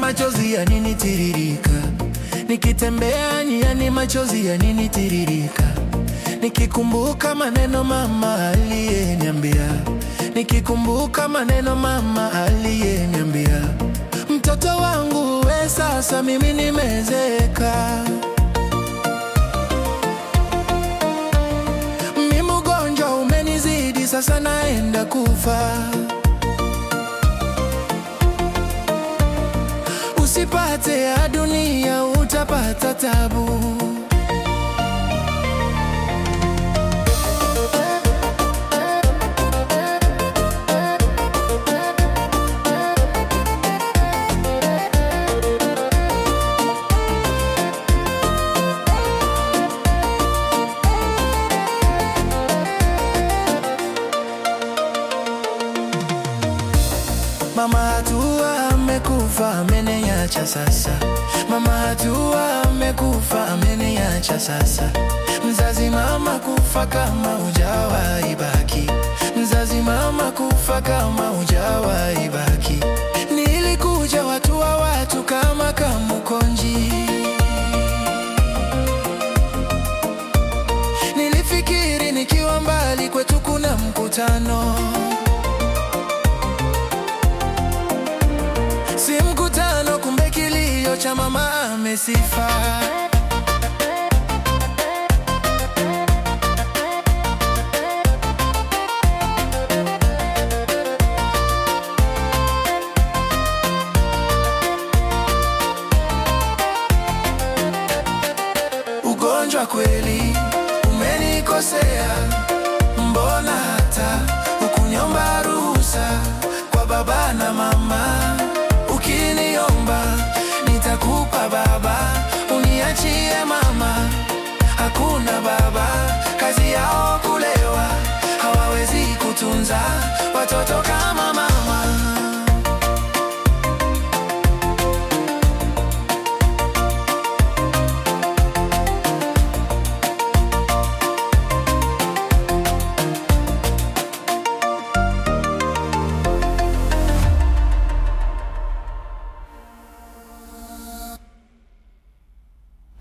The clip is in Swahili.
machozi yaninitiririka, nikitembea njiani machozi yaninitiririka, nikikumbuka maneno mama aliyeniambia, nikikumbuka maneno mama aliyeniambia, mtoto wangu we, sasa mimi nimezeeka, mimi ugonjwa umenizidi, sasa naenda kufa. Usipate ya dunia utapata tabu. Mama hatua amekufa, ameniacha sasa. Mama hatua amekufa, ameniacha sasa. Mzazi mama kufa kama hujawahi baki, mzazi mama kufa kama hujawahi baki. Nilikuja watu wa watu kama Kamukonji, nilifikiri nikiwa mbali kwetu kuna mkutano Si mkutano, kumbe kilio cha mama amesifa. Ugonjwa kweli umenikosea, mbona hata ukunyomba ruhusa kwa baba na mama